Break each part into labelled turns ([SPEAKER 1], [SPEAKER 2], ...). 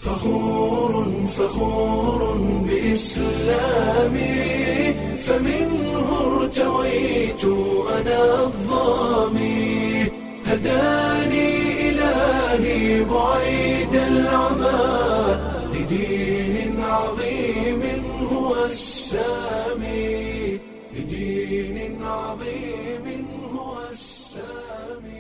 [SPEAKER 1] فخور فخور بإسلامي فمنه ارتويت أنا الظامي هداني إلهي بعيد العمى لدين عظيم هو السامي لدين عظيم هو السامي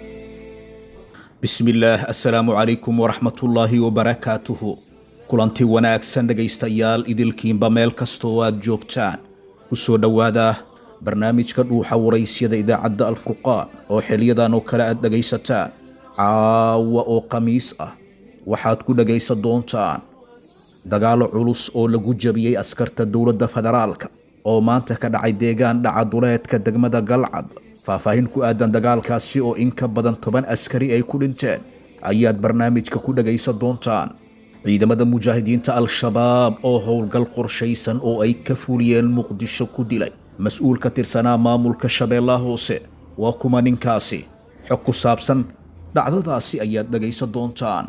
[SPEAKER 2] bismillaah assalaamu calaykum waraxmatullaahi wabarakaatuhu kulanti wanaagsan dhegaystayaal idilkiinba meel kasta oo aad joogtaan ku soo dhowaada barnaamijka dhuuxa waraysyada idaacadda alfurqaan oo xiliyadan oo kale aad dhegaysataan caawa oo khamiis ah waxaad ku dhegaysan doontaan dagaalo culus oo lagu jabiyey askarta dowladda federaalka oo maanta ka dhacay deegaan dhaca duleedka degmada galcad faahfaahin ku aadan dagaalkaasi oo in ka badan toban askari ay ku dhinteen ayaad barnaamijka ku dhagaysan doontaan ciidamada mujaahidiinta al-shabaab oo howlgal qorshaysan oo ay ka fuliyeen muqdisho ku dilay mas-uul ka tirsanaa maamulka shabeellaha hoose waa kuma ninkaasi xog ku saabsan dhacdadaasi ayaad dhagaysan doontaan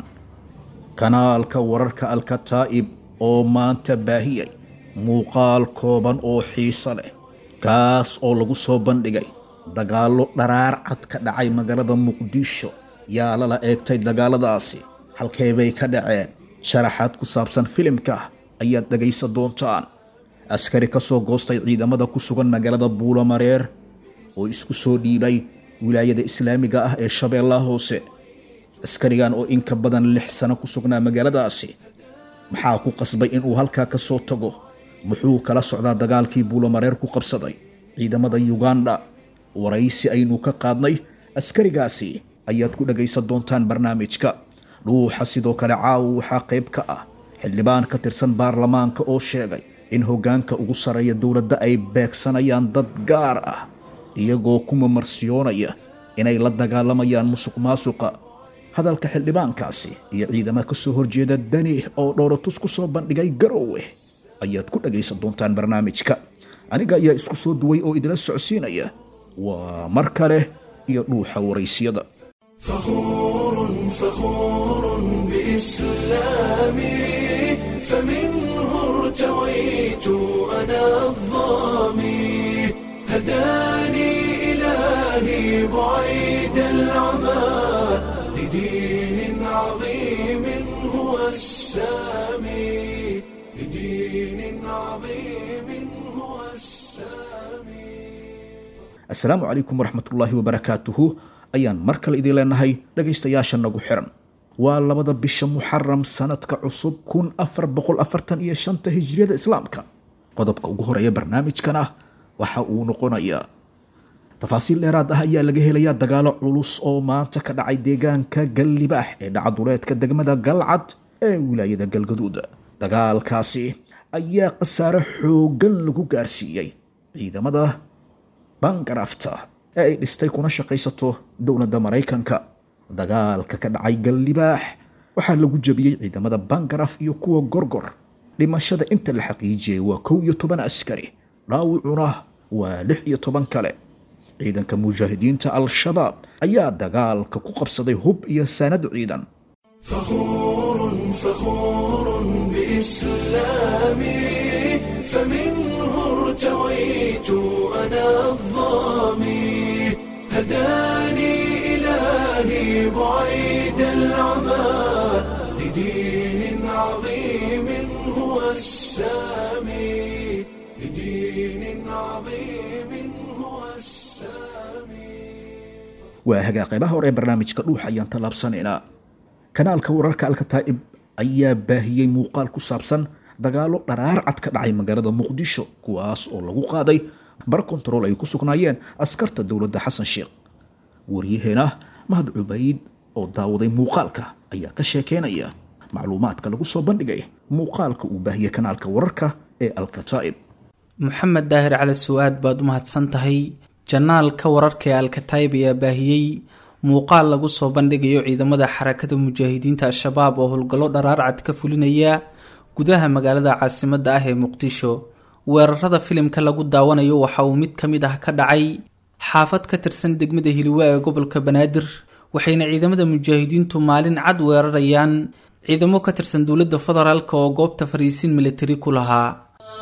[SPEAKER 2] kanaalka wararka alkataa'ib oo maanta baahiyay muuqaal kooban oo xiiso leh kaas oo lagu soo bandhigay dagaallo dharaar cad ka dhacay magaalada muqdisho yaa lala eegtay dagaaladaasi halkee bay ka dhaceen sharaxaad ku saabsan filimka ayaad dhagaysan doontaan askari ka soo goostay ciidamada ku sugan magaalada buulamareer oo isku soo dhiibay wilaayada islaamiga ah ee shabeellaha hoose askarigan oo in ka badan lix sano ku sugnaa magaaladaasi maxaa ku qasbay inuu halkaa ka soo tago muxuu kala socdaa dagaalkii buulamareer ku qabsaday ciidamada yuganda waraysi aynu ka qaadnay askarigaasi ayaad ku dhagaysan doontaan barnaamijka dhuuxa sidoo kale caawa waxaa qayb ka ah xildhibaan ka tirsan baarlamaanka oo sheegay in hoggaanka ugu sarreeya dowladda ay beegsanayaan dad gaar ah iyagoo ku mamarsiyoonaya inay la dagaalamayaan musuq maasuqa hadalka xildhibaankaasi iyo ciidama ka soo horjeeda dani oo dhowratus ku soo bandhigay garowe ayaad ku dhagaysan doontaan barnaamijka aniga ayaa isku soo duway oo idila socodsiinaya waa mar kale iyo dhuuxa waraysiyada
[SPEAKER 1] فخور فخور بإسلامي فمنه ارتويت أنا الظامي هداني إلهي بعيد العمى لدين عظيم هو السامي لدين عظيم هو السامي
[SPEAKER 2] assalaamu calaykum waraxmatullaahi wabarakaatuhu ayaan mar kale idin leenahay dhagaystayaasha nagu xiran waa labada bisha muxaram sanadka cusub kun afar boqol afartan iyo shanta hijriyada islaamka qodobka ugu horeeya barnaamijkan ah waxa uu noqonayaa tafaasiil dheeraad ah ayaa laga helayaa dagaalo culus oo maanta ka dhacay deegaanka gallibaax ee dhacaduleedka degmada galcad ee wilaayada galgaduud dagaalkaasi ayaa khasaare xooggan lagu gaarsiiyey ciidamada bangarafta ee ay dhistay kuna shaqaysato dowladda maraykanka dagaalka ka dhacay gallibaax waxaa lagu jabiyey ciidamada bangaraf iyo kuwa gorgor dhimashada inta la xaqiijiyey waa kow iyo toban askari dhaawicuna waa lix iyo toban kale ciidanka mujaahidiinta al-shabaab ayaa dagaalka ku qabsaday hub iyo saanad ciidan
[SPEAKER 1] فخور فخور بإسلامي فمنه ارتويت أنا الظامي هداني إلهي بعيد العمى لدين عظيم هو السامي لدين عظيم هو السامي
[SPEAKER 2] waa hagaa qaybaha hore ee barnaamijka dhuuxa ayaan tallaabsanaynaa kanaalka wararka alkataa'ib ayaa baahiyey muuqaal ku saabsan dagaalo dharaar cad ka dhacay magaalada muqdisho kuwaas oo lagu qaaday bar kontarool ay ku sugnaayeen askarta dowladda xasan sheekh waryaheena mahad cubayd oo daawaday muuqaalka ayaa ka sheekeynaya macluumaadka lagu soo bandhigay muuqaalka uu baahiyey kanaalka wararka ee alkataa'ib
[SPEAKER 3] maxamed daahir cali su-aad baad u mahadsan tahay janaalka wararka ee alkataib ayaa baahiyey muuqaal lagu soo bandhigayo ciidamada xarakada mujaahidiinta al-shabaab oo howlgallo dharaar cad ka fulinaya gudaha magaalada caasimadda ah ee muqdisho weerarada filimka lagu daawanayo waxa uu mid ka mid ah ka dhacay xaafad ka tirsan degmada hiliwa ee gobolka banaadir waxayna ciidamada mujaahidiintu maalin cad weerarayaan ciidamo ka tirsan dowladda federaalk oo goobta fariisin militari ku lahaa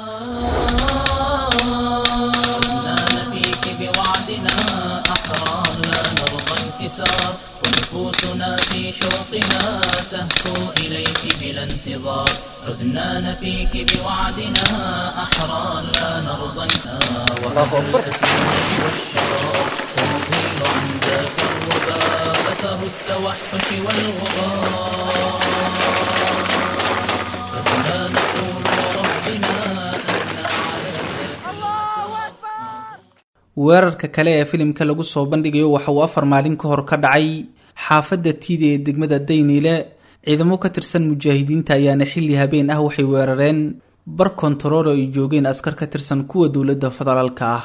[SPEAKER 4] فيك بوعدنا أحرار لا نرضى انكسار ونفوسنا في شوقنا تهفو إليك بلا انتظار عدنا نفيك بوعدنا أحرار لا نرضى انكسار وأهل الأسود والشرار ونزيل عن ذاك الوباء أثر التوحش والغبار عدنا نقول ربنا أن على
[SPEAKER 3] weerarka kale ee filimka lagu soo bandhigayo waxa uu afar maalin ka hor ka dhacay xaafadda tiida ee degmada dayniile ciidamo ka tirsan mujaahidiinta ayaana xilli habeen ah waxay weerareen bar kontarool oo ay joogeen askar ka tirsan kuwa dowladda federaalka ah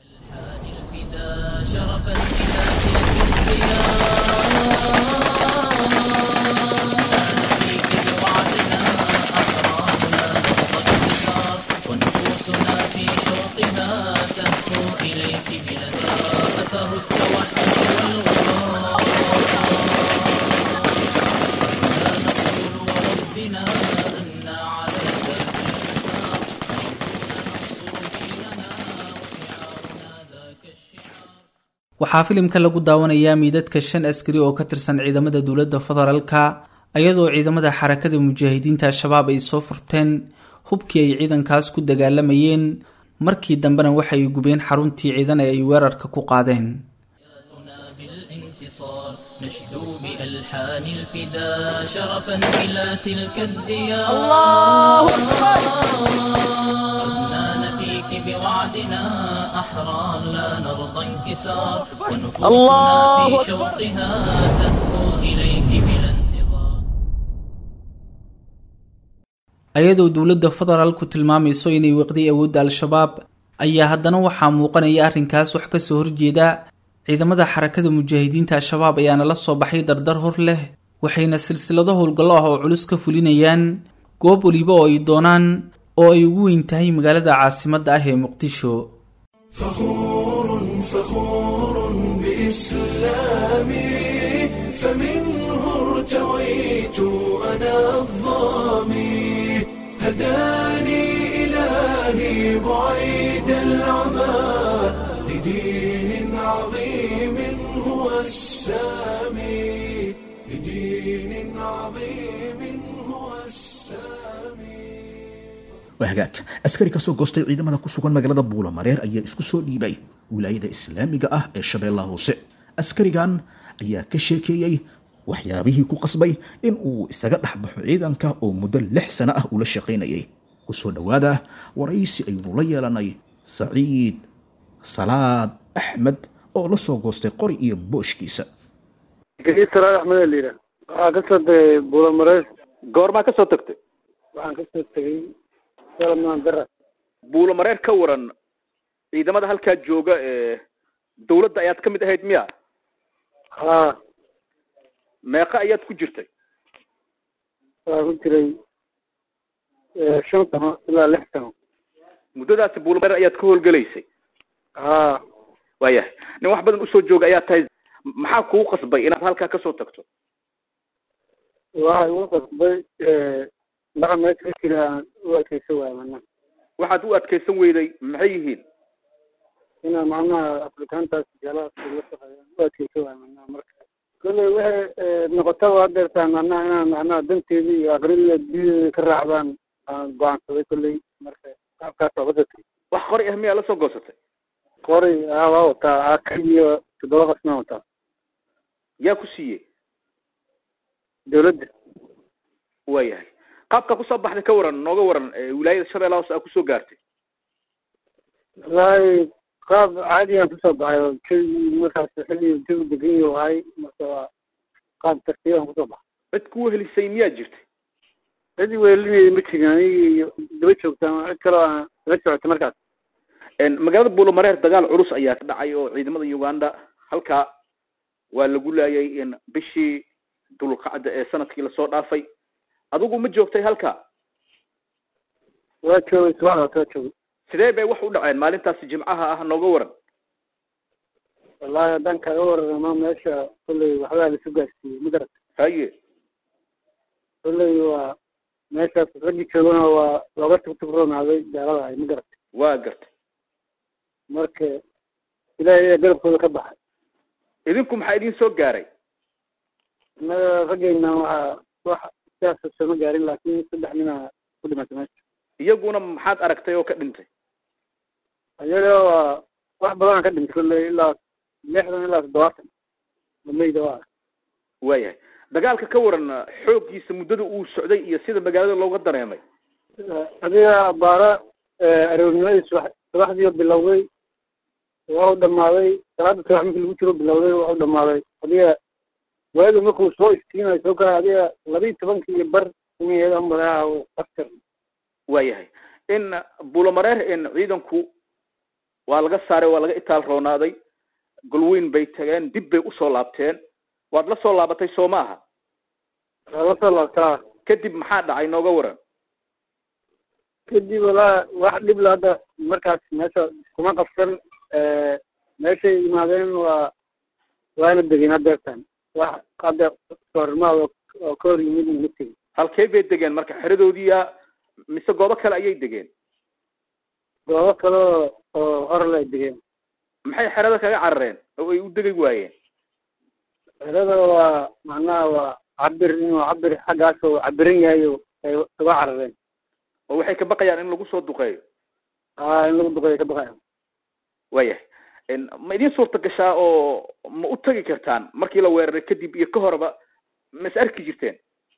[SPEAKER 4] الفدا شرفا إلى تلك الديار فيك بوعدنا أحرارنا نرضى انتصار ونفوسنا في شوقها تهفو إليك بلا أثر التوحش والغرار لا نقول وربنا أن على ذاك الحساب ننصر ديننا وشعارنا ذاك الشعار
[SPEAKER 3] waxaa filimka lagu daawanayaa miidadka shan askari oo ka tirsan ciidamada dowladda federaalka iyadoo ciidamada xarakada mujaahidiinta al-shabaab ay soo furteen hubkii ay ciidankaas ku dagaalamayeen markii dambena waxay gubeen xaruntii ciidan ee ay weerarka ku qaadeen
[SPEAKER 4] حياتنا بالانتصار نشدو بألحان الفدا شرفا إلى تلك الديار الله أكبر عدنا نفيك بوعدنا أحرار لا نرضى انكسار ونفوسنا في شوقها تهفو إليك بلا انتظار
[SPEAKER 3] ayadoo dowladda federaalku tilmaamayso inay weqday awoodda al-shabaab ayaa haddana waxaa muuqanaya arrinkaas wax ka soo horjeeda ciidamada xarakada mujaahidiinta al-shabaab ayaana la soo baxay dardar hor leh waxayna silsilado howlgallo ah oo culus ka fulinayaan goob weliba oo ay doonaan oo ay ugu weyn tahay magaalada caasimadda ah ee muqdisho
[SPEAKER 1] فخور فخور بإسلامي فمنه ارتويت أنا الظامي هداني إلهي بعيد العمى لدين عظيم هو السامي لدين عظيم هو السامي
[SPEAKER 2] waa hagaag askari kasoo goostay ciidamada ku sugan magaalada buulamareer ayaa isku soo dhiibay wilaayada islaamiga ah ee shabeellaha hoose askarigan ayaa ka sheekeeyey waxyaabihii ku qasbay in uu isaga dhexbaxo ciidanka oo muddo lix sano ah ula shaqaynayay kusoo dhowaada waraysi aynu la yeelanay saciid salaad axmed oo la soo goostay qori iyo booshkiisa
[SPEAKER 5] gariid salaad axmed la yidhaah waxaa ka soo tegay buulamareys
[SPEAKER 6] goormaa ka soo tagtay
[SPEAKER 5] waxaan ka soo tegay salamaan dara
[SPEAKER 6] buulo mareer ka waran ciidamada halkaa jooga ee dawladda ayaad ka mid ahayd miya
[SPEAKER 5] haa
[SPEAKER 6] meeqa ayaad ku jirtay
[SPEAKER 5] waxaa ku jiray shan sano ilaa lix sano
[SPEAKER 6] muddadaasi buulo mareer ayaad ka howlgelaysay
[SPEAKER 5] haa
[SPEAKER 6] waayahay nin wax badan usoo jooga ayaa tahay maxaa kugu qasbay inaad halkaa kasoo tagto
[SPEAKER 5] waxay igu qasbay dhaqa meesha ka jira aan u adkeysa waaya mana
[SPEAKER 6] waxaad u adkaysan weyday maxay yihiin
[SPEAKER 5] inaan macnaha afrikaantaas jalaadka la shaqeeyaan u adkeysa waaya mana marka kolley waxay noqotaba hadeertaa macnaha inaan macnaha danteedii iyo aqrida diyadeeda ka raacdaan aan go-aansaday kolley marka qaabkaas waa wadatay
[SPEAKER 6] wax qori ah miyaa la soo goosatay
[SPEAKER 5] qori aa waa wataa aka iyo toddoba qasnaa wataa
[SPEAKER 6] yaa ku siiyey
[SPEAKER 5] dawladda
[SPEAKER 6] waayahay qaabkaa kusoo baxday ka waran nooga waran ee wilaayada shabeellaha hoose aa kusoo gaartay
[SPEAKER 5] wallaahi qaab caadigaan kusoo baxay oo keligii markaas xilli jawi degan yahu ahay marka waa qaab tartiibaan kusoo baxay
[SPEAKER 6] cid kuwa helisay miyaa jirtay
[SPEAKER 5] cidi weelinayda ma jirin anigi iyo daba joogtaan cid kaloo aan la socotay markaas
[SPEAKER 6] magaalada buulomareer dagaal culus ayaa ka dhacay oo ciidamada uganda halkaa waa lagu laayay bishii dulqacda ee sanadkii lasoo dhaafay adigu ma joogtay halkaa
[SPEAKER 5] waa joogay subaxdaas waa joogay
[SPEAKER 6] sidee bay wax u dhaceen maalintaasi jimcaha ah nooga waran
[SPEAKER 5] wallaahi haddaan kaaga wararama meesha kolley waxbaa lasu gaarsiiyey ma garat
[SPEAKER 6] haye
[SPEAKER 5] kolley waa meeshaas raggii joogana waa looga tugtugroonaaday gaalada ay ma garatay
[SPEAKER 6] waa gartay
[SPEAKER 5] marka ilaahay ayaa garabkooda ka baxay
[SPEAKER 6] idinku maxaa idin soo gaaray
[SPEAKER 5] innaga raggeyna waxaa wax sidaas sama gaarin laakiin saddex nina ku dhimatay meesha
[SPEAKER 6] iyaguna maxaad aragtay oo ka dhintay
[SPEAKER 5] ayaga waa wax badanaa ka dhintay kolley ilaa lixdan ilaa toddobaatan mameyda waa
[SPEAKER 6] waayahay dagaalka ka waran xooggiisa muddada uu socday iyo sida magaalada looga dareemay
[SPEAKER 5] adiga baara aroornimadii subax subaxdii bilowday waa u dhamaaday salaada subax markii lagu jiro bilowday waa u dhamaaday adiga waaga markuu soo istiinayo soo kaa adiga labiyi tobankii iyo bar inayadan badaha askar
[SPEAKER 6] waayahay in buulamareer in ciidanku waa laga saaray waa laga itaal roonaaday golweyn bay tageen dib bay usoo laabteen waad la soo laabatay soo ma aha
[SPEAKER 5] waa la soo laabtaa
[SPEAKER 6] kadib maxaa dhacay nooga waran
[SPEAKER 5] kadib walaa wax dhib la hadda markaas meesha kuma qabsan meeshay yimaadeen waa waana degeen haddeertan wax hadda soormaad oo ka hor yimid ma tegin
[SPEAKER 6] halkee bay degeen marka xeradoodiiya mise goobo kale ayay degeen
[SPEAKER 5] goobo kale oo oo horle ay degeen
[SPEAKER 6] maxay xerada kaga carareen oo ay u degi waayeen
[SPEAKER 5] xerada waa macnaha waa cabir inuu cabir xaggaas oo cabiran yahay oo ay uga carareen
[SPEAKER 6] oo waxay ka baqayaan in lagu soo duqeeyo
[SPEAKER 5] aa in lagu duqeeyo ka baqaya
[SPEAKER 6] waayahay ma idin suurta gashaa oo ma u tegi kartaan markii la weeraray kadib iyo ka horeba ma is arki jirteen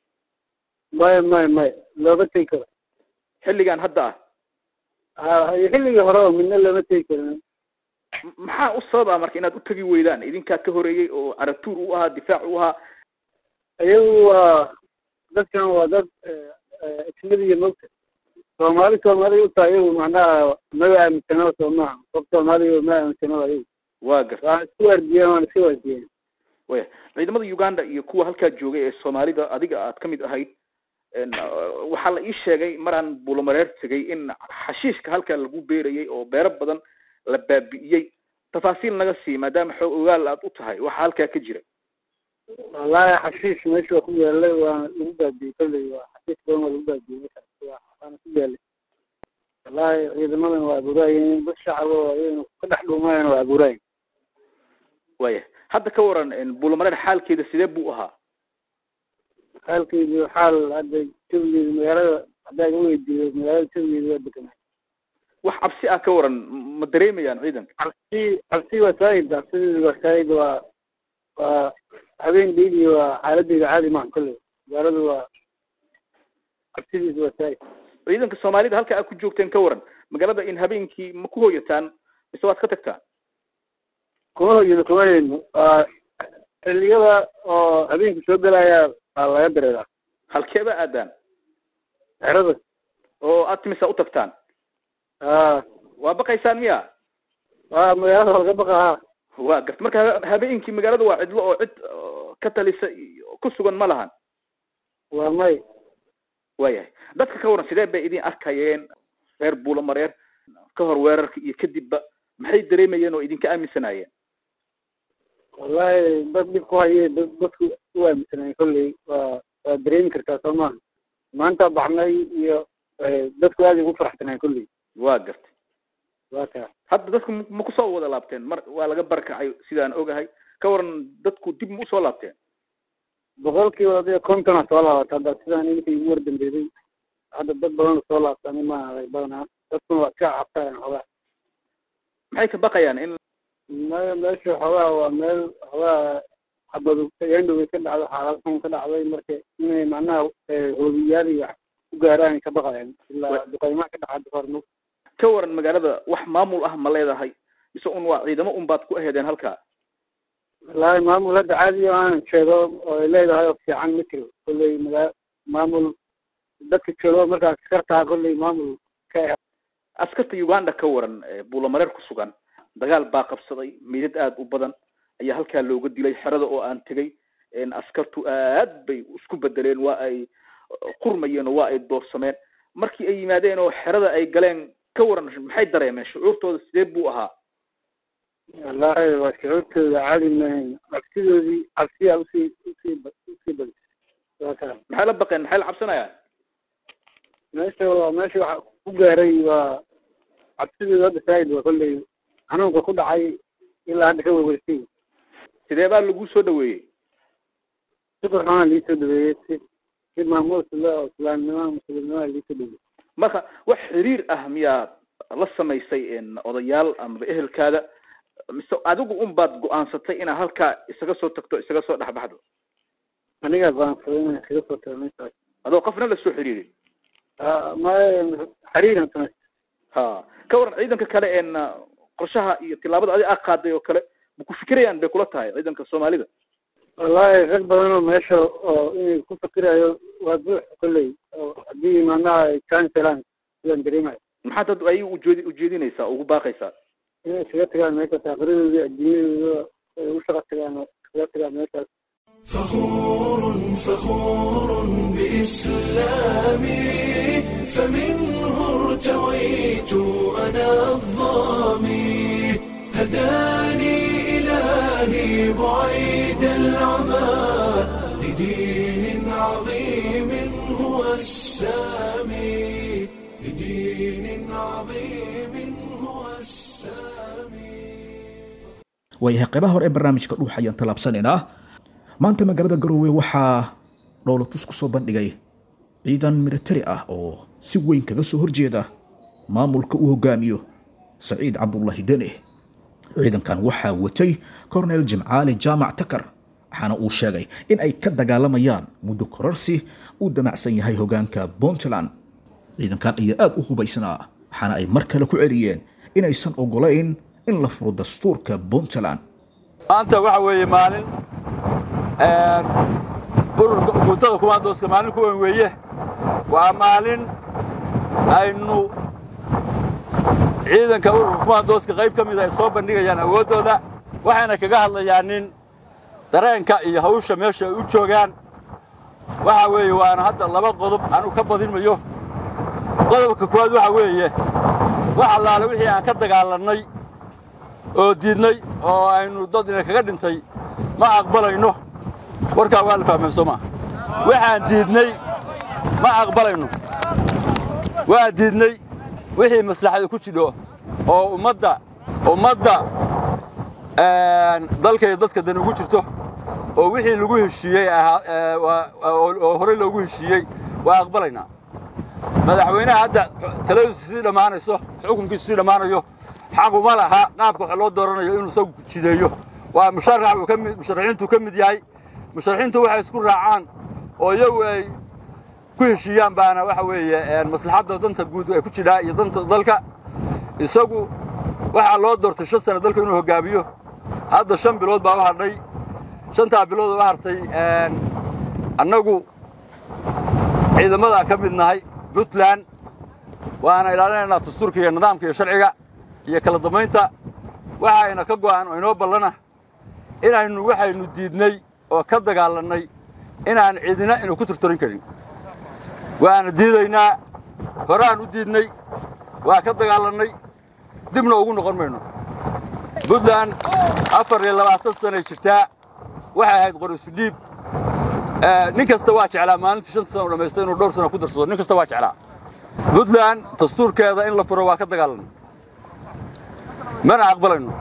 [SPEAKER 5] maya maya maya looga tegi karo
[SPEAKER 6] xilligan hadda ah
[SPEAKER 5] a xilligii hore oo midna looma tegi karin
[SPEAKER 6] M- maxaa u sababa marka inaad u tegi weydaan idinkaa ka horeeyey oo caratuur u ahaa difaac u ahaa
[SPEAKER 5] iyagu waa dadkan waa dad ismadiya mogta soomaali soomaali utaa iyagu macnaha maga aaminsanaba soo maaha qof soomaaliya ma aaminsanaba iyagu
[SPEAKER 6] waa garta
[SPEAKER 5] waa isku waardiyeen waana isku waardiyeen
[SPEAKER 6] waya ciidamada uganda iyo kuwa halkaa joogay ee soomaalida adiga aad ka mid ahayd n waxaa la ii sheegay maraan buulamareer tegay in xashiishka halkaa lagu beerayay oo beero badan la baabi'iyey tafaasiil naga sii maadaama xoog ogaal aad u tahay waxaa halkaa ka jira
[SPEAKER 5] wallaahi xashiish meesha waa ku yaalay waana lagu baabiyey kolley waa xashiish badan waa lagu baabiyey markaas waa waana ku yaalay wallaahi ciidamadan waa abuuraayeen dad shacaba oo ayagana ka dhex dhuumayana waa abuuraayeen
[SPEAKER 6] waya hadda ka waran buulamareer xaalkeeda sidee buu ahaa
[SPEAKER 5] xaalkeedu xaal hadda jawigeedu magaalada haddaa iga weydiiyo magaalada jawigeedu waa deganaa
[SPEAKER 6] wax cabsi ah ka waran ma dareemayaan ciidanka
[SPEAKER 5] cabsi cabsi waa saayid cabsideedu waa saayid waa waa habeen dhiigi waa xaaladeeda caadi maaha kolley magaaladu waa cabsidiisu waa saayid
[SPEAKER 6] ciidanka soomaalida halka aad ku joogteen ka waran magaalada in habeenkii ma ku hoyataan mise waad ka tagtaan
[SPEAKER 5] kuma hoyino kuma hayno waa xilliyada oo habeenkii soo gelaya waa laga dareeraa
[SPEAKER 6] halkeeba aadaan
[SPEAKER 5] xerada
[SPEAKER 6] oo aad timisa u tagtaan
[SPEAKER 5] a
[SPEAKER 6] waa baqaysaan miya
[SPEAKER 5] waa magaalada waa laga baqaa
[SPEAKER 6] waa garta marka ha- habeenkii magaalada waa cidlo oo cid oo ka talisa iyo ku sugan ma lahan
[SPEAKER 5] waa may
[SPEAKER 6] waayahay dadka ka waran sidee bay idin arkayeen reer buulamareer ka hor weerarka iyo kadibba maxay dareemayeen oo idinka aaminsanaayeen
[SPEAKER 5] wallahi dad dhib ku haye dad dadku u aaminsanay kolley waa waa dareemi kartaa soo maaha maanta baxnay iyo dadku aad ugu faraxsanay kolley
[SPEAKER 6] waa gartay
[SPEAKER 5] waa kaa
[SPEAKER 6] hadda dadku ma- ma kusoo wada laabteen mar waa laga barkacay sidaan ogahay ka waran dadku dib ma usoo laabteen
[SPEAKER 5] boqolkiiba adiga kontona soo laabata hadda sidaan iminka igu wardambeeyey hadda dad badan soo laabtani maaha badanaa dadkuna waa iska cabtayan xoogaa
[SPEAKER 6] maxay ka baqayaan in
[SPEAKER 5] me meesha xoogaa waa meel xoogaa xabadu yandhow ka dhacdo xaalad xun ka dhacday marka inay macnaha hoobiyaal iyo wax ku gaaraan ka baqayaan ilaa duqaymaha ka dhaca dufarno
[SPEAKER 6] ka waran magaalada wax maamul ah ma leedahay mise un waa ciidamo un baad ku aheedeen halkaa
[SPEAKER 5] wallaahi maamul hadda caadi oo aan sheego oo ay leedahay oo fiican ma jiro kolley magaa maamul dadka joogo markaas askartaa kolley maamul ka
[SPEAKER 6] askarta uganda ka waran ee buulamareer ku sugan dagaal baa qabsaday meydad aada u badan ayaa halkaa looga dilay xerada oo aan tegay askartu aad bay isku bedeleen waa ay qurmayeen oo waa ay doorsameen markii ay yimaadeen oo xerada ay galeen ka waran maxay dareemeen shucuurtooda sidee buu ahaa
[SPEAKER 5] wallaahi waa shucuurtooda caadi maahayn cabsidoodii cabsiyaa usii usii ba- usii badisay waa kaa
[SPEAKER 6] maxay la baqeen maxay la cabsanayaan
[SPEAKER 5] meesha waa meesha waxa ku gaaray waa cabsideedu hadda saa'id waa kolley xanuunka ku dhacay ilaa hadda ka weyweysay
[SPEAKER 6] sidee baa lagu soo dhaweeyey
[SPEAKER 5] si qurxoona lii soo dhaweeyey si si maamuus le oo islaamnimo muslimnimo lii soo dhaweeyey
[SPEAKER 6] marka wax xiriir ah miyaa la samaysay odayaal amaba ehelkaada mise adigu un baad go-aansatay inaad halkaa isaga soo tagto isaga soo dhexbaxdo
[SPEAKER 5] anigaa go-aansaday inaan kaga soo tago meeshaas
[SPEAKER 6] adoo qofna la soo xiriirin
[SPEAKER 5] ma xariiran samay
[SPEAKER 6] ha ka waran ciidanka kale een qorshaha iyo tillaabada adi aad qaaday oo kale ma ku fikirayaan bay kula tahay ciidanka soomaalida
[SPEAKER 5] wallaahi rag badan oo meesha oo inay ku fikirayo waa buux kolley oo haddii macnaha ay chance helaan sidaan dareemayo
[SPEAKER 6] maxaad dad ay ujeedi ujeedinaysaa ugu baaqaysaa
[SPEAKER 5] inay iskaga tagaan meeshaas aqridoodii adduunyadooda ay u shaqo tagaan oo iskaga tagaan meeshaas
[SPEAKER 1] فخور فخور بإسلامي فمنه ارتويت أنا الظامي هداني إلهي بعيد العمى لدين عظيم هو السامي لدين عظيم هو السامي
[SPEAKER 2] waayahay qaybaha hore ee barnaamijka dhuux ayaan tallaabsanaynaa maanta magaalada garowe waxaa dhowlatus ku soo bandhigay ciidan militari ah oo si weyn kaga soo horjeeda maamulka uu hogaamiyo saciid cabdullaahi dene ciidankan waxaa watay kornel jimcaali jaamac takar waxaana uu sheegay in ay ka dagaalamayaan muddo kororsi uu damacsan yahay hogaanka puntland ciidankan ayaa aada u hubaysnaa waxaana ay mar kale ku celiyeen inaysan ogolayn in la furo dastuurka puntland
[SPEAKER 7] maanta waxa weeye maalin ururka guutada kumaandooska maalin ku weyn weeye waa maalin aynu ciidanka ururka kumaandooska qayb ka mida ay soo bandhigayaan awooddooda waxayna kaga hadlayaan nin dareenka iyo hawsha meesha ay u joogaan waxa weeye waana hadda laba qodob anu ka badin mayo qodobka koowaad waxa weeye wax allaale wixii aan ka dagaalannay oo diidnay oo aynu dad ina kaga dhintay ma aqbalayno warkaa waa la fahmeen soo maa waxaan diidnay ma aqbalayno waa diidnay wixii maslaxada ku jidho oo ummadda ummadda dalka iyo dadka dan ugu jirto oo wixii lagu heshiiyey ahaa oo horey loogu heshiiyey waa aqbalaynaa madaxweynaha hadda taladiisu sii dhammaanayso xukunkiisu sii dhammaanayo xaquma laha qaabka wax loo dooranayo inuu isagu jideeyo waa musharax uu ka mid musharaxiintu ka mid yahay musharaxiintu waxay isku raacaan oo iyagu ay ku heshiiyaan baana waxa weeye maslaxadda danta guud ay ku jidhaa iyo danta dalka isagu waxaa loo doortay shan sano dalka inuu hoggaamiyo hadda shan bilood baa u hadhay shantaa bilood oo u hartay annagu ciidamadaa ka mid nahay puntland waana ilaalinaynaa dastuurka iyo nidaamka iyo sharciga iyo kala dambaynta waxayna ka go'an oo inoo ballana inaynu waxaynu diidnay oo ka dagaalannay inaan cidina inu ku turturin karin waana diidaynaa horaan u diidnay waa ka dagaalannay dibna ugu noqon mayno puntland afar iyo labaatan sanay jirtaa waxay ahayd qorisu dhiib nin kasta waa jeclaa maalintii shanta sana u dhammaysta inuu dhowr sana ku darsado nin kasta waa jeclaa puntland dastuurkeeda in la furo waa ka dagaalanay mana aqbalayno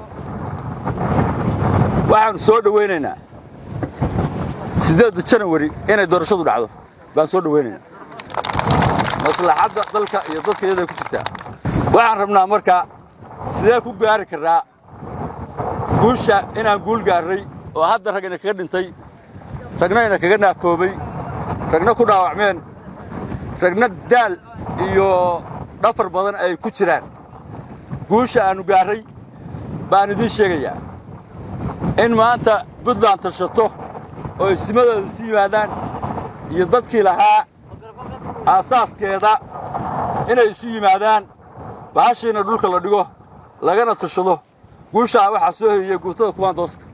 [SPEAKER 7] waxaannu soo dhowaynaynaa siddeedda janawari inay doorashadu dhacdo baan soo dhowaynaynaa maslaxadda dalka iyo dadka iyaday ku jirtaa waxaan rabnaa markaa sidee ku gaari karraa guusha inaan guul gaarray oo hadda rag ina kaga dhintay ragna ina kaga naafoobay ragna ku dhaawacmeen ragna daal iyo dhafar badan ay ku jiraan guusha aannu gaarray baan idiin sheegayaa in maanta puntland tashato oo isimadooda isu yimaadaan iyo dadkii lahaa aasaaskeeda inay isu yimaadaan bahashiina dhulka la dhigo lagana tashado guushaa waxaa soo hoyiyey guutada kumaandooska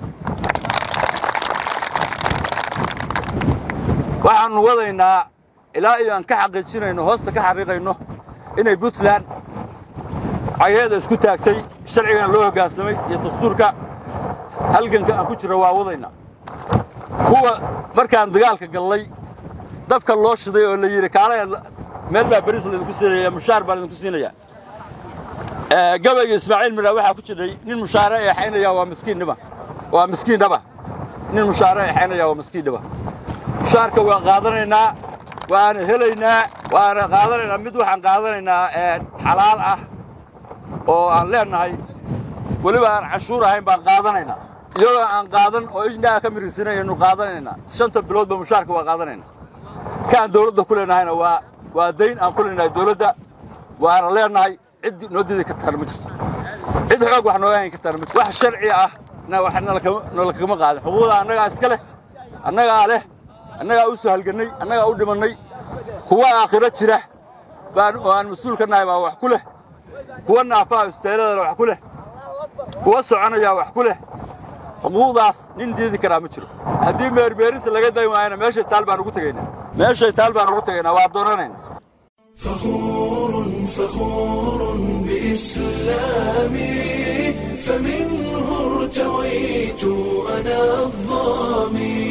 [SPEAKER 7] waxaannu wadaynaa ilaa iyo aan ka xaqiijinayno hoosta ka xaqiiqayno inay puntland cageeda isku taagtay sharcigana loo hoggaansamay iyo dastuurka halganka aan ku jirra waa wadaynaa kuwa markaan dagaalka gallay dabka loo shiday oo la yidhi kaale meel baa beris laydinku siinaya mushaar baa laydinku siinaya gabayga ismaaciil midha waxaa ku jiray nin mushaare eexaynaya waa miskiinnima waa miskiinnaba nin mushaare eexaynaya waa miskiinnaba mushaarka waan qaadanaynaa waana helaynaa waana qaadanaynaa mid waxaan qaadanaynaa xalaal ah oo aan leennahay weliba aan cashuur ahayn baan qaadanaynaa iyadoo aan qaadan oo ishnaa ka mirisinaynu qaadanaynaa shanta biloodba mushaarka waa qaadanaynaa kaan dawladda ku leennahayna waa waa dayn aan ku leenahay dawladda waana leennahay cid noo diidi kartaana ma jirto cid xoog wax nooga hayn kartaana ma jirto wax sharci ah na wax noola kagama qaadin xuquuqda annagaa iska leh annagaa leh annagaa u soo halgannay annagaa u dhimannay kuwa aakhiro jira baan oo aan mas-uul ka nahay baa wax ku leh kuwa naafaha isteeladana wax ku leh kuwa soconayaa wax ku leh xuquuqdaas nin diidi karaa ma jiro haddii meermeerinta laga dayn waayana meeshay taal baan ugu tegaynaa meeshay taal baan ugu tegaynaa waa doonanayna
[SPEAKER 1] فخور فخور بإسلامي فمنه ارتويت أنا الظامي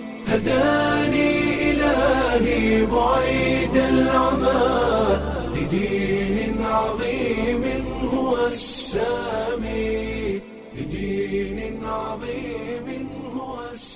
[SPEAKER 1] هداني إلهي بعيد العمى لدين عظيم هو السامي لدين عظيم هو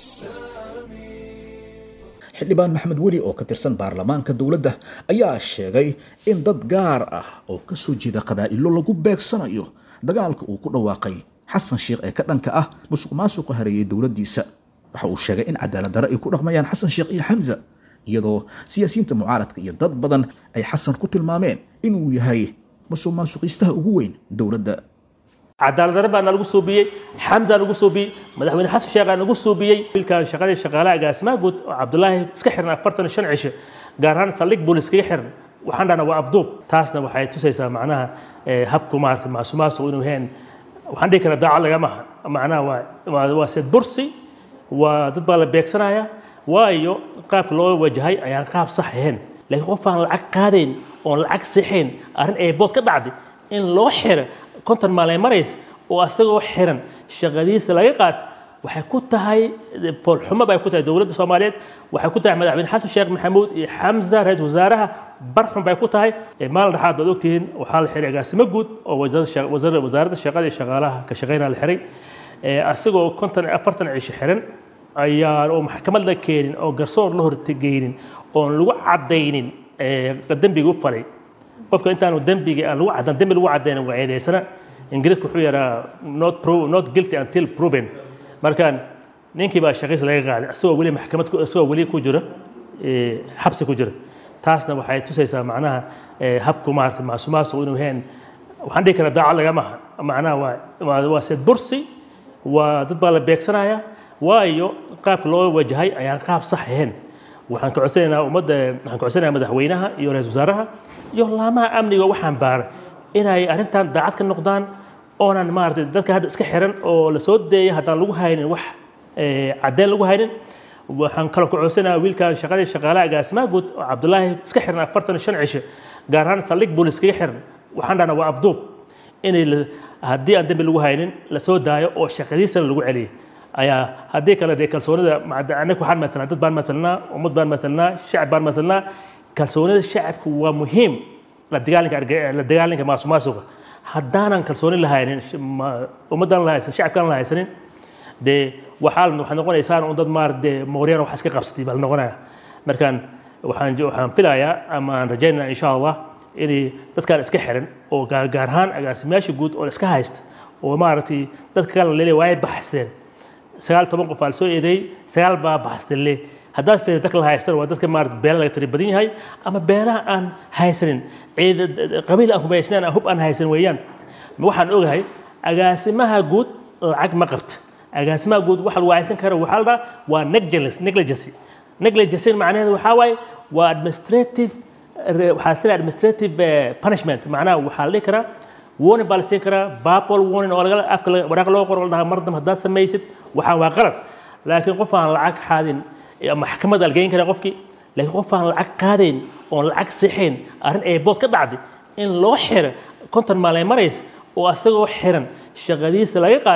[SPEAKER 1] السامي
[SPEAKER 2] xildhibaan maxamed weli oo ka tirsan baarlamaanka dowladda ayaa sheegay in dad gaar ah oo ka soo jeeda qabaa'ilo lagu beegsanayo dagaalka uu ku dhawaaqay xasan sheekh ee ka dhanka ah musuq maasuqa hareeyay dowladdiisa waxa uu sheegay in cadaalad darre ay ku dhaqmayaan xasan sheekh iyo xamza iyadoo siyaasiyiinta mucaaradka iyo dad badan ay xasan ku tilmaameen inuu yahay musuq maasuqiistaha ugu weyn dowladda
[SPEAKER 8] cadaalad darre baa nagu suubiyey xamza nagu suubiyey madaxweyne xasan sheekhaa nagu suubiyey wiilkan shaqadii shaqaalaha agaasimaha guud oo cabdulaahi iska xiran afartan shan cisho gaar ahaan saldhig booliis kaga xiran waxaan dhahnaa waa afduub taasna waxay tusaysaa macnaha habku maarata maasumaasuq inuu heen waxaan dhihi karaa daacad lagama aha macnaha waa waa seed bursi waa dad baa la beegsanaya waayo qaabka loo wajahay ayaan qaab sax ahayn laakiin qof aan lacag qaadayn oon lacag sixayn arrin eebood ka dhacday in loo xiro konton maalin maraysa oo asagoo xiran shaqadiisa laga qaato waxay ku tahay foolxumo bay ku tahay dowladda soomaaliyeed waxay ku tahay madaxweyne xasan sheekh maxamuud iyo xamza ra-iisul wasaaraha barxun bay ku tahay maalin dhexaad baad ogtihiin waxaa la xiray agaasimo guud oo wasaaradda shaqada iyo shaqaalaha ka shaqeynaa la xiray asagoo konton afartan cisho xiran ayaan oo maxkamad la keenin oo garsoor la hortegeynin oon lagu caddaynin dembiga u falay qofka intaanu dembiga aan lagu caddan dembi lagu caddayna waa eedeysana ingiriisku wuxuu yaraa not pro not guilty until proven markaan ninkii baa shaqiisa laga qaaday isagoo weli maxkamad isagoo weli ku jira xabsi ku jira taasna waxay tusaysaa macnaha habku maarata maasumaasuq inuu heen waxaan dhihi karaa daacad lagama aha macnaha waa waa seed bursi waa dad baa la beegsanaya waayo qaabka loo wajahay ayaan qaab sax ahayn waxaan ka codsanaynaa ummadda waxaan ka codsanayaa madaxweynaha iyo ra-iisul wasaaraha iyo laamaha amniga waxaan baaray inay arrintan daacad ka noqdaan oonan maaragtay dadka hadda iska xiran oo la soo deeyay haddaan lagu haynin wax caddeyn lagu haynin waxaan kaloo ka codsanayaa wiilkan shaqadii shaqaalaha agaasimaha guud oo cabdulaahi iska xiran afartan shan cisho gaar ahaan saldhig booliis kaga xiran waxaan dhahnaa waa afduub inay haddii aan dembi lagu haynin la soo daayo oo shaqadiisana lagu celiyay ayaa haddii kale dee kalsoonida anaga waxaan matalnaa dad baan matalnaa ummad baan matalnaa shacab baan matalnaa kalsoonida shacabku waa muhiim la dagaalanka la dagaalanka maasumaasuqa haddaanan kalsooni la haynin ummaddan la haysan shacabkaan la haysanin dee waxaa waxaad noqonaysaan un dad maar dee mooryaan wax iska qabsatay baa la noqonaya markaan waxaan waxaan filayaa ama aan rajaynaa insha allah inay dadkaan iska xiran oo gaar ahaan agaasimayaasha guud oo iska haysta oo maaragtay dadka kale la leeyahay waay baxseen sagaal toban qof aa la soo eedeeyey sagaal baa baxsatay le haddaad fiiriso dadka la haystan waa dadka maarata beela laga tiri badan yahay ama beelaha aan haysanin ciid qabiil aan hubaysnaan hub aan haysan weeyaan waxaan ogahay agaasimaha guud lacag ma qabta agaasimaha guud waxa lagu haysan kara waxaa la dhaha waa negligence negligency negligency macnaheedu waxaa waaye waa administrative waxaa sida administrative punishment macnaha waxaa la dhihi karaa warning baa la siin karaa babol warning oo laga afka waraaq loo qoro la dhahaa mar dambe haddaad samaysid waxaan waa qalad laakiin qof aan lacag qaadin maxkamad la geyn karaa qofkii laakiin qof aan lacag qaadayn oon lacag sixayn arrin eebood ka dhacday in loo xiro konton maalin maraysa oo asagoo xiran shaqadiisa laga qaato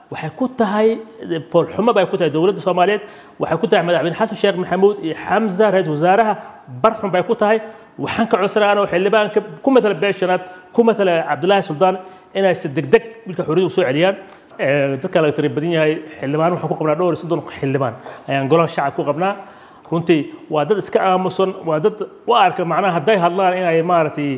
[SPEAKER 8] waxay ku tahay foolxumo bay ku tahay dowladda soomaaliyeed waxay ku tahay madaxweyne xasan sheekh maxamuud iyo xamza ra-iisul wasaaraha barxun bay ku tahay waxaan ka codsanaya anoo xildhibaanka ku matala beeshanaad ku matala cabdilaahi suldaan inay si degdeg wilka xorriyada u soo celiyaan dadka laga tiri badan yahay xildhibaan waxaan ku qabnaa dhowr iyo soddon xildhibaan ayaan golaha shacab ku qabnaa runtii waa dad iska aamusan waa dad u arka macnaha hadday hadlaan inay maaragtay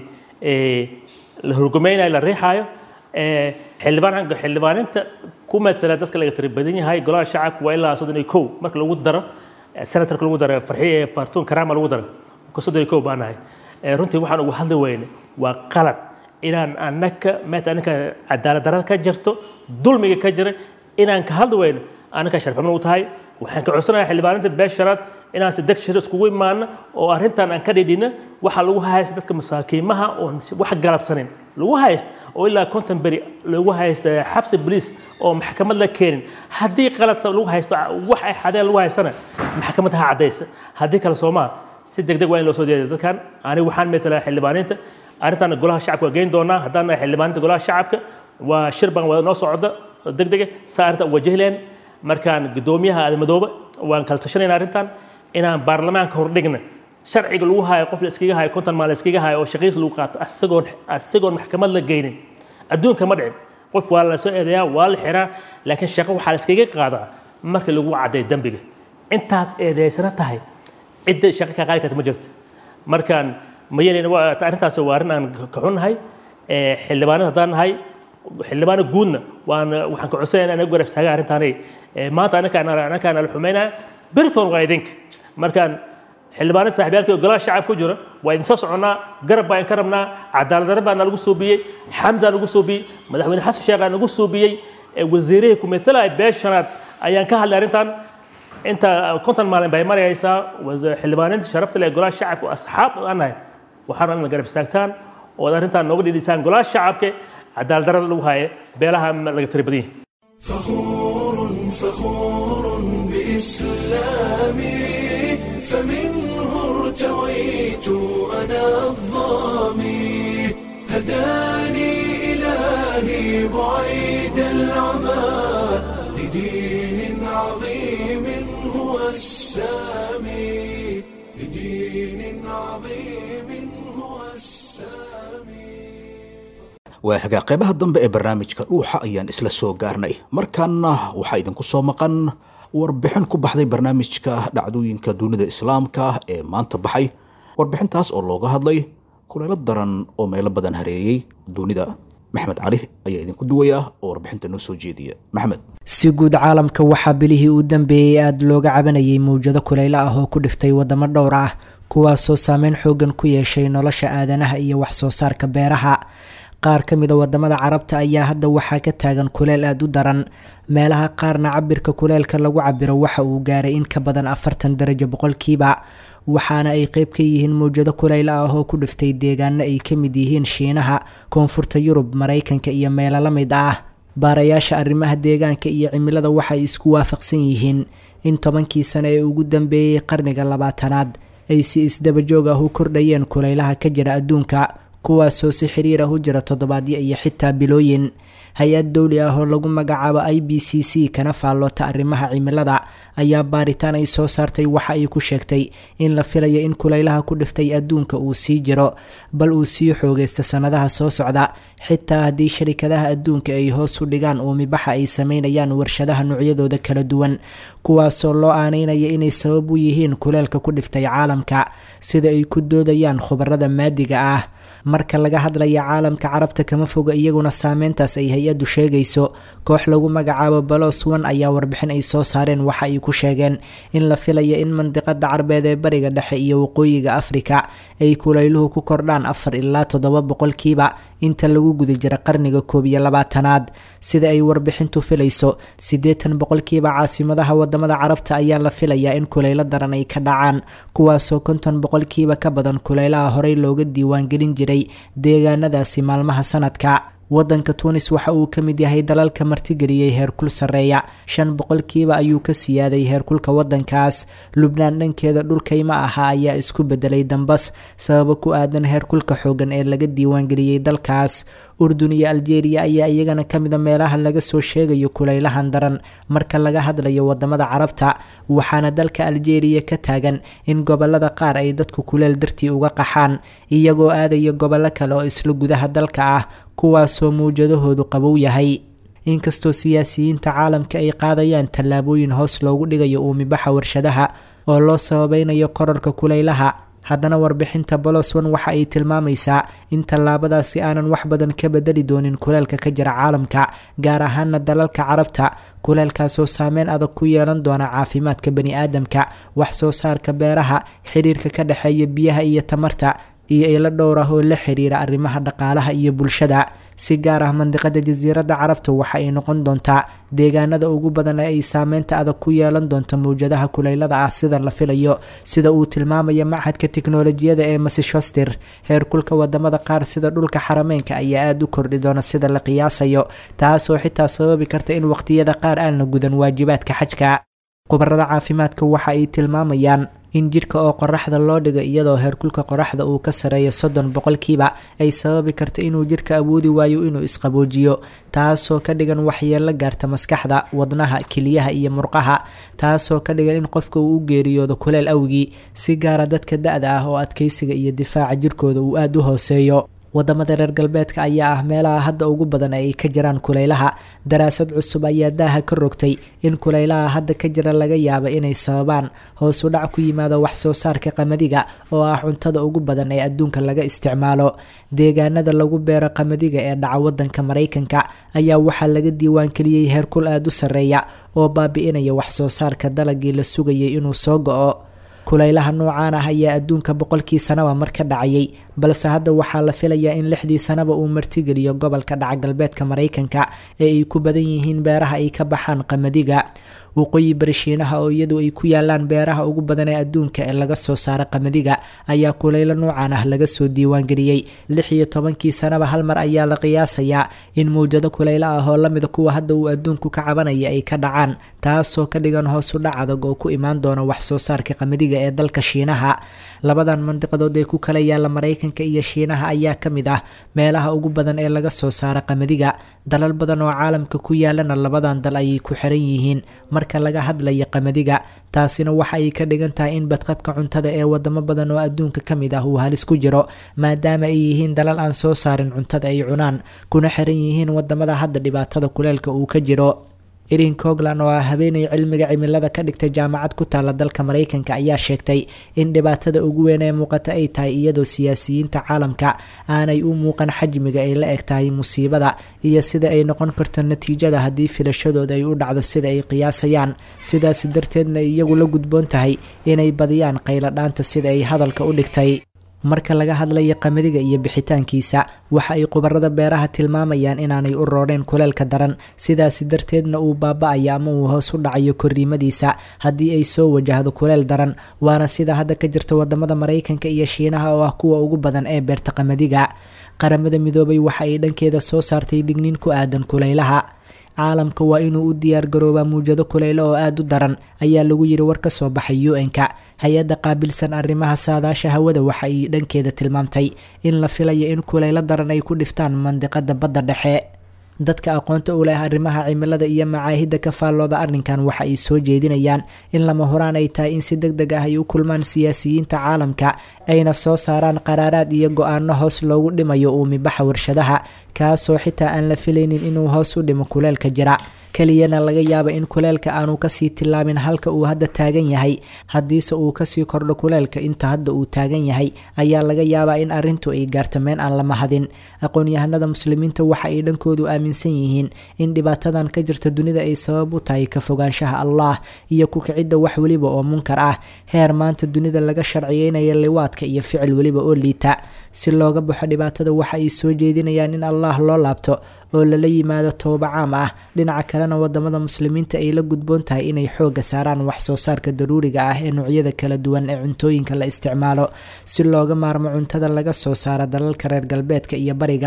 [SPEAKER 8] la horgomeynayo la riixaayo xildhibaan xildhibaaninta ku matala dadka laga tiri badan yahay golaha shacabka waa ilaa soddon iyo kow marka lagu daro senatarka lagu daro farxiye fartuun karaama lagu daro ka soddon iyo kow baan nahay runtii waxaan ugu hadli weyne waa qalad inaan anaka maata anaka cadaalad darada ka jirto dulmiga ka jira inaan ka hadli weyno anaka sharxumo u tahay waxaan ka codsanayaa xildhibaaninta beesharaad inaan si deg shir iskugu imaano oo arrintan aan ka dhidhina waxa lagu haysta dadka masaakiimaha oo wax galabsanin lagu haysta oo ilaa konton beri lagu haysta xabsi boliis oo maxkamad la keenin haddii qalad lagu haysto wax ay xadeen lagu haystana maxkamad ha caddaysa haddii kale soomaa si deg deg waa in loo soo deeday dadkan aniga waxaan metelaa xildhibaaninta arrintan golaha shacabka waa geyn doonaa haddaan nahay xildhibaaninta golaha shacabka waa shir baan wada noo socda deg dega saa arrinta wajahleen markaan guddoomiyaha aadamadooba waan kala tashanayna arrintan inaan baarlamaanka hordhigna sharciga lagu hayo qof la iskaga hayo konton maal la iskaga hayo oo shaqiis lagu qaato asagoon asagoon maxkamad la geynin adduunka ma dhicin qof waa la soo eedeeyaa waa la xiraa laakiin shaqo waxaa la iskaga qaadaa marka lagu cadday dembiga intaad eedeysana tahay cidda shaqo ka qaadi karta ma jirto markaan ma yeelin arrintaas waa arrin aan ka xunnahay xildhibaanada haddaan nahay xildhibaano guudna waan waxaan ka codsanaya inaan garab istaaga arrintaanay maanta anakaan anakaan la xumeynaya beriton waa idinka markaan xildhibaanada saaxiibyaalka golaha shacab ku jira waa idin soo soconnaa garab baan ka rabnaa cadaalad darro baa nagu soobiyey xamza nagu soobiyey madaxweyne xasan sheekh aa nagu soobiyey wasiirihii kumetelay beeshanaad ayaan ka hadlay arrintan inta konton maalin bay maraysaa xildhibaaninta sharafta leh golaha shacabka asxaab aan nahay waxaan in la garab istaagtaan oo arrintan nooga dhidhisaan golaha shacabka cadaalad darrada lagu haaye beelaha laga tiri badan yahay
[SPEAKER 1] فخور فخور بإسلامي فمنه ارتويت أنا الظامي هداني إلهي بعيد العمى لدين عظيم هو السامي لدين عظيم هو السامي
[SPEAKER 2] waa hagaa qaybaha dambe ee barnaamijka dhuuxa ayaan isla soo gaarnay markaana waxaa idinku soo maqan warbixin ku baxday barnaamijka dhacdooyinka dunida islaamka ee maanta baxay warbixintaas oo looga hadlay kuleelo daran oo meelo badan hareeyey dunida maxmed cali ayaa idinku duwaya oo warbixinta noo soo jeediya maxmed
[SPEAKER 9] si guud caalamka waxaa bilihii u dambeeyey aada looga cabanayay mawjado kuleylo ah oo ku dhiftay wadamo dhowr ah kuwaasoo saameyn xoogan ku yeeshay nolosha aadanaha iyo waxsoo saarka beeraha qaar ka mid a wadamada carabta ayaa hadda waxaa ka taagan kuleel aada u daran meelaha qaarna cabirka kuleelka lagu cabiro waxa uu gaaray in ka badan afartan darajo boqolkiiba waxaana ay qeyb ka yihiin mawjado kuleylo ah oo ku dhiftay deegaano ay ka mid yihiin shiinaha koonfurta yurub maraykanka iyo meelo la mid ah baarayaasha arrimaha deegaanka iyo cimilada waxay isku waafaqsan yihiin in tobankii sano ee ugu dambeeyey qarniga labaatanaad ay si isdabajoog ah u kordhayeen kuleylaha ka jira adduunka kuwaasoo si xiriir ah u jira toddobaadyo iyo xitaa bilooyin hay-ad dowli ah oo lagu magacaabo i b c c kana faalloota arrimaha cimilada ayaa baaritaan ay soo saartay waxa ay ku sheegtay in la filayo in kuleylaha ku dhiftay adduunka uu sii jiro bal uu sii xoogaysto sannadaha soo socda xitaa haddii sharikadaha adduunka ay hoos u dhigaan uumibaxa ay sameynayaan warshadaha noocyadooda kala duwan kuwaasoo loo aaneynaya inay sabab u yihiin kuleelka ku dhiftay caalamka sida ay ku doodayaan khubarada maadiga ah marka laga hadlaya caalamka carabta kama foga iyaguna saameyntaas ay hay-addu sheegayso koox lagu magacaabo balos one ayaa warbixin ay soo saareen waxa ay ku sheegeen in la filaya in mandiqada carbeed ee bariga dhexe iyo waqooyiga afrika ay kuleyluhu ku kordhaan afar ilaa toddoba boqolkiiba inta lagu guda jira qarniga koob iyo labaatanaad sida ay warbixintu filayso siddeetan boqolkiiba caasimadaha wadamada carabta ayaa la filayaa in kuleylo daran ay ka dhacaan kuwaasoo konton boqolkiiba ka badan kuleylaha horey looga diiwaangelin jiray deegaanadaasi maalmaha sanadka wadanka tuunis waxa uu ka mid yahay dalalka martigeliyey heerkul sarreeya shan boqolkiiba ayuu ka siyaaday heerkulka wadankaas lubnaan dhankeeda dhulkayma ahaa ayaa isku bedelay dambas sababo ku aadan heerkulka xoogan ee laga diiwaangeliyey dalkaas urdun iyo aljeeriya ayaa iyagana ka mida meelaha laga soo sheegayo kulaylahan daran marka laga hadlayo wadamada carabta waxaana dalka aljeeriya ka taagan in gobolada qaar ay dadku kuleel dartii uga qaxaan iyagoo aadaya gobollo kale oo isla gudaha dalka ah kuwaasoo mawjadahoodu qabow yahay inkastoo siyaasiyiinta caalamka ay qaadayaan tallaabooyin hoos loogu dhigayo uumibaxa warshadaha oo loo sababeynayo korarka kulaylaha haddana warbixinta boloswan waxa ay tilmaamaysaa in tallaabadaasi aanan wax badan ka bedeli doonin kuleelka ka jira caalamka gaar ahaana dalalka carabta kuleelkaasoo saameyn adag ku yeelan doona caafimaadka bani aadamka wax soo saarka beeraha xiriirka ka dhexeeya biyaha iyo tamarta iyo ilo dhowr ah oo la xiriira arrimaha dhaqaalaha iyo bulshada si gaar ah mandiqada jasiiradda carabta waxa ay noqon doontaa deegaanada ugu badan ee ay saameynta adag ku yeelan doonto mawjadaha kuleylada ah sida la filayo sida uu tilmaamaya machadka tiknolojiyada ee massachuster heerkulka wadamada qaar sida dhulka xarameynka ayaa aada u kordhi doona sida la qiyaasayo taasoo xitaa sababi karta in waqtiyada qaar aan la gudan waajibaadka xajka khubarada caafimaadka waxa ay tilmaamayaan in jidhka oo qoraxda loo dhigo iyadoo heerkulka qoraxda uu ka sareeyo soddon boqolkiiba ay sababi karta inuu jidhka awoodi waayo inuu isqaboojiyo taasoo ka dhigan waxyeello gaarta maskaxda wadnaha keliyaha iyo murqaha taasoo ka dhigan in qofka uu u geeriyoodo kuleel awgii si gaara dadka da-da ah oo adkeysiga iyo difaaca jirkooda uu aada u hooseeyo wadamada reer galbeedka ayaa ah meelaha hadda ugu badan ee ay ka jiraan kulaylaha daraasad cusub ayaa daaha ka rogtay in kulaylaha hadda ka jira laga yaaba inay sababaan hoos u dhac ku yimaada wax soo saarka qamadiga oo ah cuntada ugu badan ee adduunka laga isticmaalo deegaanada lagu beero qamadiga ee dhaca wadanka maraykanka ayaa waxaa laga diiwaankeliyey heerkul aada u sarreeya oo baabi-inaya wax soo saarka dalagii la sugayay inuu soo go-o kulaylaha noocaan ah ayaa adduunka boqolkii sanaba mar ka dhacayay balse hadda waxaa la filayaa in lixdii sanaba uu martigeliyo gobolka dhaca galbeedka maraykanka ee ay ku badan yihiin beeraha ay ka baxaan qamadiga waqooyi bari shiinaha oo iyadu ay ku yaalaan beeraha ugu badan ee adduunka ee laga soo saara qamadiga ayaa kulaylo noocan ah laga soo diiwaangeliyey lix iyo tobankii sanaba hal mar ayaa la qiyaasayaa in mawjado kulaylo ah oo lamida kuwa hadda uu adduunku ka cabanaya ay ka dhacaan taasoo ka dhigan hoos u dhac adag oo ku imaan doona wax soo saarka qamadiga ee dalka shiinaha labadan mandiqadood ee ku kala yaala maraykanka iyo shiinaha ayaa ka mid ah meelaha ugu badan ee laga soo saara qamadiga dalal badan oo caalamka ku yaalana labadan dal ayay ku xiran yihiin marka laga hadlaya qamadiga taasina waxa ay ka dhigan tahay in badqabka cuntada ee wadamo badan oo adduunka ka mid ah uu halis ku jiro maadaama ay yihiin dalal aan soo saarin cuntada ay cunaan kuna xiran yihiin wadamada hadda dhibaatada kuleelka uu ka jiro erin cogland oo ah habeenay cilmiga cimilada ka dhigtay jaamacad ku taala dalka maraykanka ayaa sheegtay in dhibaatada ugu weyn ee muuqata ay tahay iyadoo siyaasiyiinta caalamka aanay u muuqan xajmiga ay la eg tahay musiibada iyo sida ay noqon karto natiijada haddii filashadooda ay u dhacdo sida ay qiyaasayaan sidaas darteedna iyagu la gudboon tahay inay badiyaan qayladhaanta sida ay hadalka u dhigtay marka laga hadlaya qamadiga iyo bixitaankiisa waxa ay khubarada beeraha tilmaamayaan inaanay u roodheen kuleelka daran sidaasi darteedna uu baaba-ayo ama uu hoos u dhacayo korriimadiisa haddii ay soo wajahdo kuleel daran waana sida hadda ka jirta wadamada maraykanka iyo shiinaha oo ah kuwa ugu badan ee beerta qamadiga qaramada midoobay waxa ay dhankeeda soo saartay digniin ku aadan kuleylaha caalamka waa inuu u diyaar garoobaa muwjado kuleylo oo aada u daran ayaa lagu yiri war ka soo baxay u-n-ka hay-adda qaabilsan arrimaha saadaasha hawada waxa ay dhankeeda tilmaamtay in la filayo in kuleylo daran ay ku dhiftaan mandiqada badda dhexe dadka aqoonta u leh arrimaha cimilada iyo macaahidda ka faallooda arrinkan waxa ay soo jeedinayaan in lama horaan ay tahay in si deg deg ah ay u kulmaan siyaasiyiinta caalamka ayna soo saaraan qaraaraad iyo go-aano hoos loogu dhimayo uumibaxa warshadaha kaasoo xitaa aan la filaynin inuu hoos u dhimo kuleelka jira keliyana laga yaaba in kuleelka aanu kasii tillaabin halka uu hadda taagan yahay haddiise uu kasii kordho kuleelka inta hadda uu taagan yahay ayaa laga yaabaa in arrintu ay gaarto meen aan lama hadin aqoon-yahanada muslimiinta waxa ay dhankoodu aaminsan yihiin in dhibaatadan ka jirta dunida ay sabab u tahay ka fogaanshaha allah iyo ku kicidda wax weliba oo munkar ah heer maanta dunida laga sharciyeynaya liwaadka iyo ficil weliba oo liita si looga baxo dhibaatada waxa ay soo jeedinayaan in allah loo laabto oo lala yimaado tooba caam ah dhinaca kalena wadamada muslimiinta ay la gudboon tahay inay xooga saaraan wax soo saarka daruuriga ah ee noocyada kala duwan ee cuntooyinka la isticmaalo si looga maarmo cuntada laga soo saaro dalalka reer galbeedka iyo bariga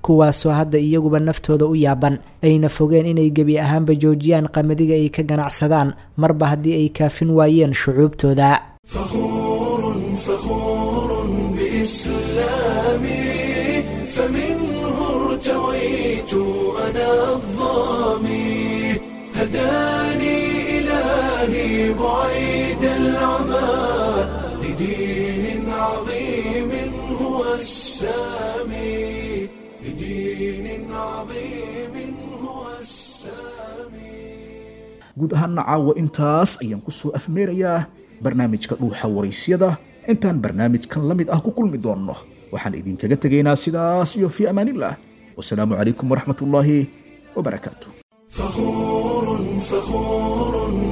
[SPEAKER 9] kuwaasoo hadda iyaguba naftooda u yaaban ayna fogeen inay gebi ahaanba joojiyaan qamadiga ay ka ganacsadaan marba haddii ay kaafin waayeen shucuubtooda
[SPEAKER 1] فخور فخور بإسلامي فمنه ارتويت أنا الظامي هداني إلهي بعيد العمى لدين عظيم هو السامي لدين عظيم هو السامي
[SPEAKER 2] guud ahaanna caawa intaas ayaan ku soo afmeerayaa barnaamijka dhuuxa waraysyada intaan barnaamijkan la mid ah ku kulmi doonno waxaan idinkaga tegaynaa sidaas iyo fii amaanillah wasalaamu calaykum waraxmat ullaahi wabarakaatu
[SPEAKER 1] فخور فخور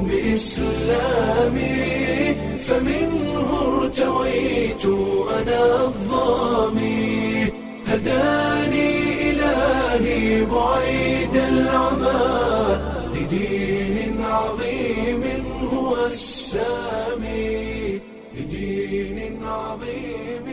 [SPEAKER 1] بإسلامي فمنه ارتويت أنا الظامي هداني إلهي بعيد العمى لدين عظيم هو السامي لدين عظيم